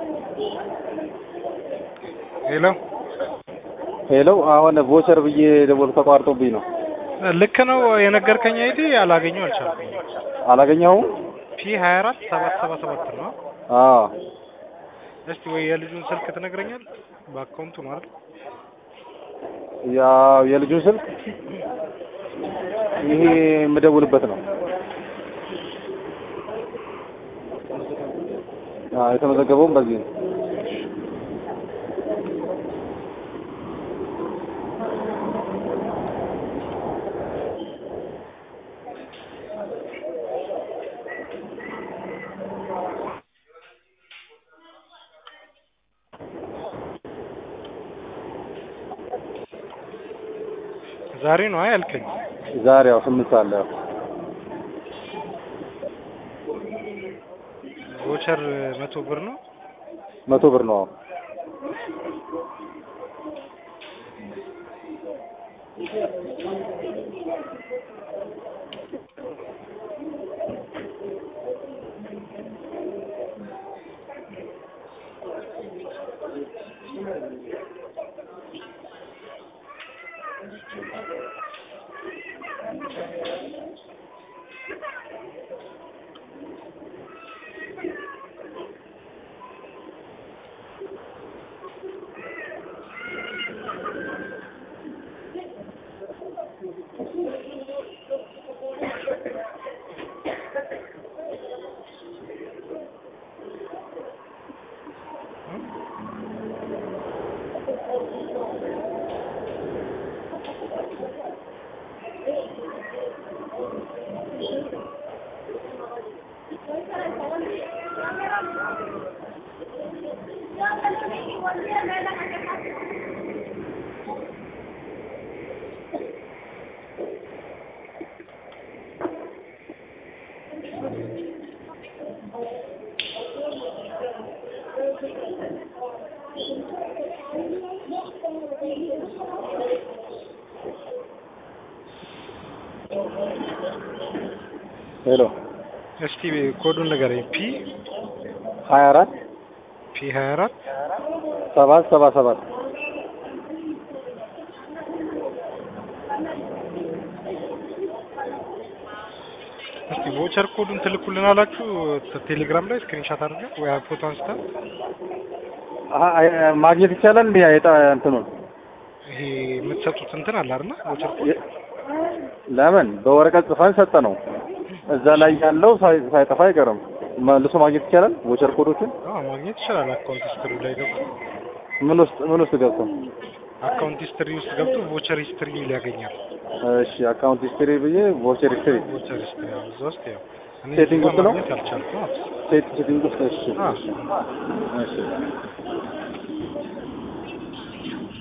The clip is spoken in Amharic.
ሄሎ ሄሎ አሁን ቮቸር ብዬ ደወል ተቋርጦብኝ ነው። ልክ ነው የነገርከኝ አይዲ አላገኘው አልቻልኩም። አላገኘኸውም? ፒ ሀያ አራት ሰባት ሰባ ሰባት ነው። አዎ እስቲ ወይ የልጁን ስልክ ትነግረኛል? በአካውንቱ ነው አይደል? ያው የልጁን ስልክ ይሄ የምደውልበት ነው። አዎ የተመዘገበውም በዚህ ነው። ዛሬ ነው አይ ያልከኝ? ዛሬ ያው ስምንት ሰዓት ላይ ያው ቮቸር መቶ ብር ነው። መቶ ብር ነው። አዎ ሄሎ እስቲ ኮዱን ንገረኝ። ፒ ሀያ አራት ፒ ሀያ አራት ሰባት ሰባ ሰባት እስቲ ቮቸር ኮዱን ትልኩልን አላችሁ ቴሌግራም ላይ ስክሪንሻት አድርገህ ወይ ፎቶ አንስተህ አ- አ- ማግኘት ይቻላል እንዴ? የጣ እንትኑን ይሄ የምትሰጡት እንትን አለ አይደል? ቮቸር ኮድ የ- ለምን በወረቀት ጽፈን ሰጠ ነው። እዛ ላይ ያለው ሳይ- ሳይጠፋ አይቀርም። መልሶ ማግኘት ይቻላል። ቮቸር ኮዶችን አዎ ማግኘት ይችላል። አካውንት ሂስትሪ ላይ ገብቶ ምን ውስጥ ምን ውስጥ ገብተው? አካውንት ሂስትሪ ውስጥ ገብቶ ቮቸር ሂስትሪ ሚል ያገኛል። እሺ አካውንት ሂስትሪ ብዬ ቮቸር ሂስትሪ ቮቸር ሂስትሪ ያው እዛ ውስጥ ያው እኔ ሴቲንግ እዚህ ውስጥ ጋር ነው? ማግኘት አልቻልኩም። ሴት ሴቲንግ ውስጥ እሺ አዎ እሺ